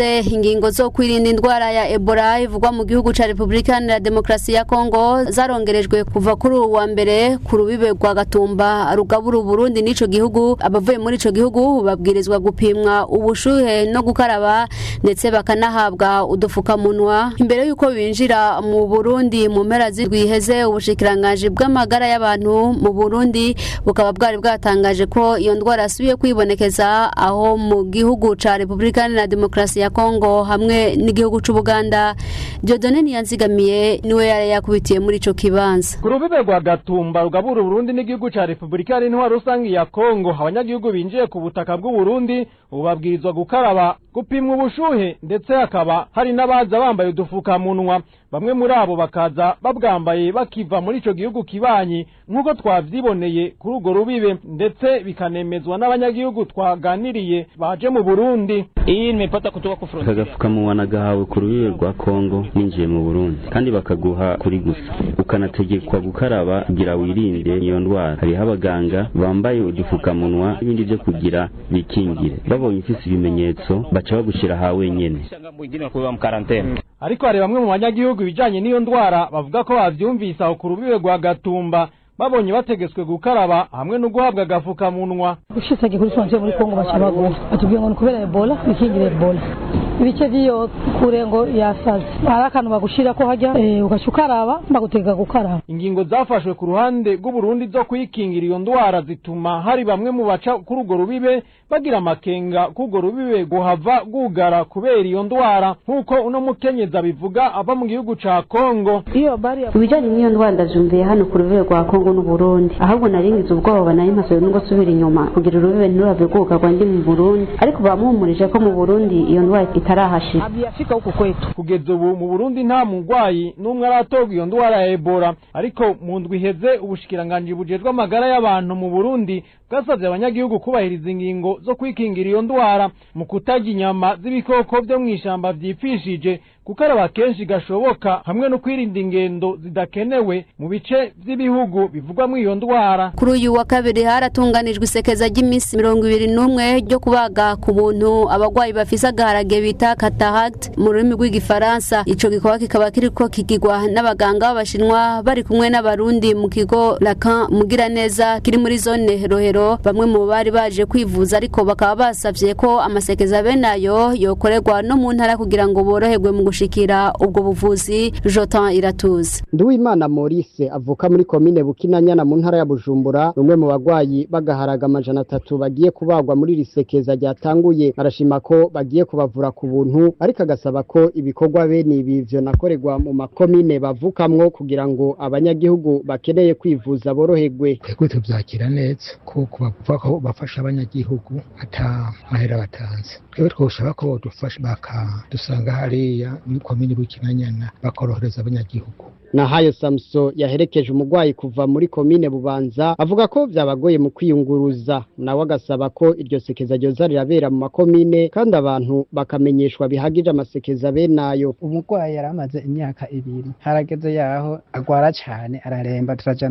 ingingo zo kwirinda indwara ya ebola ivugwa mu gihugu ca repubulika iharanira demokarasi ya kongo zarongerejwe kuva kuri ubu wa mbere ku rubibe rwa gatumba rugabura uburundi n'ico gihugu abavuye muri ico gihugu babwirizwa gupimwa ubushuhe no gukaraba ndetse bakanahabwa udufukamunwa imbere y'uko binjira mu burundi mu mpera z'irwiheze ubushikiranganji bw'amagara y'abantu mu burundi bukaba bwari bwatangaje ko iyo ndwara yasubiye kwibonekeza aho mu gihugu ca repubulika iharanira demokarasi ya kongo hamwe n'igihugu c'ubuganda diodone niyanzigamiye niwe yari yakubitiye muri ico kibanza ku rubibe rwa gatumba rugabura uburundi n'igihugu ca repubulika y'intwaro rusange ya kongo abanyagihugu binjiye ku butaka bw'uburundi ubu babwirizwa gukaraba gupimwa ubushuhe ndetse hakaba hari n'abaza bambaye udufukamunwa bamwe muri abo bakaza babwambaye bakiva muri ico gihugu kibanyi nk'uko twavyiboneye kuri urwo rubibe ndetse bikanemezwa n'abanyagihugu twaganiriye baje mu burundi iyi nimepata kutoka ku frontier kagafukamunwa nagahawe ku rubibe rwa kongo ninjiye mu burundi kandi bakaguha kuri gusa ukanategekwa gukaraba kugira wirinde iyo ndwara hariho abaganga bambaye udufukamunwa n'ibindi vyo kugira bikingire babonye ufise ibimenyetso baca bagushira ha wenyene shanga mwingine wakuwa mkarantene ariko hari bamwe mu banyagihugu ibijanye n'iyo ndwara bavuga ko bavyumvise aho ku rubibe rwa gatumba babonye bategetswe gukaraba hamwe no guhabwa agafukamunwa ushitse kuri frontier muri Kongo baca baguha batubwiye ngo ni kubera Ebola bikingire Ebola ibice vy'iyo kure ngo yasaze hari akantu bagushira ko hajya eh, ugaca ukaraba bagutega gukaraba ingingo zafashwe ku ruhande rw'uburundi zo kwikingira iyo ndwara zituma hari bamwe mu baca kuri urwo rubibe bagira amakenga k'urwo rubibe guhava rwugara kubera iyo ndwara nk'uko uno mukenyezi abivuga ava mu gihugu ca kongo iyo bari ibijanye n'iyo ndwara ndavyumviye hano ku rubibe rwa kongo n'uburundi ahubwo naringize ubwoba nari mpasoye n'ubwo subira inyuma kugira urubibe ntirurave rwugarwa ndi mu burundi ariko bamuhumurije ko mu burundi iyo ndwara itarahashira abiyafika huku kwetu kugeza ubu mu burundi nta murwayi n'umwe aratorwa iyo ndwara ya ebola ariko mu ndwi iheze ubushikiranganji bujejwe amagara y'abantu mu burundi bwasavye abanyagihugu kubahiriza ingingo zo kwikingira iyo ndwara mu kutarya inyama z'ibikoko vyo mw'ishamba vyipfishije gukaraba kenshi gashoboka hamwe no kwirinda ingendo zidakenewe mu bice vy'ibihugu bivugwamwo iyo ndwara kuri uyu wa kabiri haratunganijwe isekeza ry'iminsi mirongo ibiri n'umwe ryo kubaga ku buntu abagwayi bafise agaharage bita cataract mu rurimi rw'igifaransa ico gikorwa kikaba kiriko kigirwa n'abaganga b'abashinwa bari kumwe n'abarundi mu kigo lacan mugiraneza kiri muri zone rohero bamwe mu bari baje kwivuza ariko bakaba basavye ko amasekeza bene ayo yokorerwa no mu ntara kugira ngo boroherwe mu gushikira ubwo buvuzi jotan iratuze Nduwimana Maurice avuka muri komine Bukinanyana mu ntara ya Bujumbura numwe mu bagwayi bagaharaga amajana atatu bagiye kubagwa muri risekeza ryatanguye arashima ko bagiye kubavura ku buntu ariko agasaba ko ibikorwa bene ibi vyo nakorerwa mu makomine bavukamwo kugira ngo abanyagihugu bakeneye kwivuza boroherwe twebwe tuvyakira neza ko kubavuga ko bafasha abanyagihugu ata mahera batanze twebwe twoshaka ko bodufasha bakadusanga hariya muri komine Bukinanyana bakorohereza abanyagihugu Nahayo Samso yaherekeje umugwayi kuva muri komine Bubanza avuga ko vyabagoye mu kwiyunguruza nawe agasaba ko iryo sekeza ryoza rirabera mu makomine kandi abantu bakamenyeshwa bihagije amasekeza benayo umugwayi yaramaze imyaka ibiri harageze yaho agwara cane araremba turajana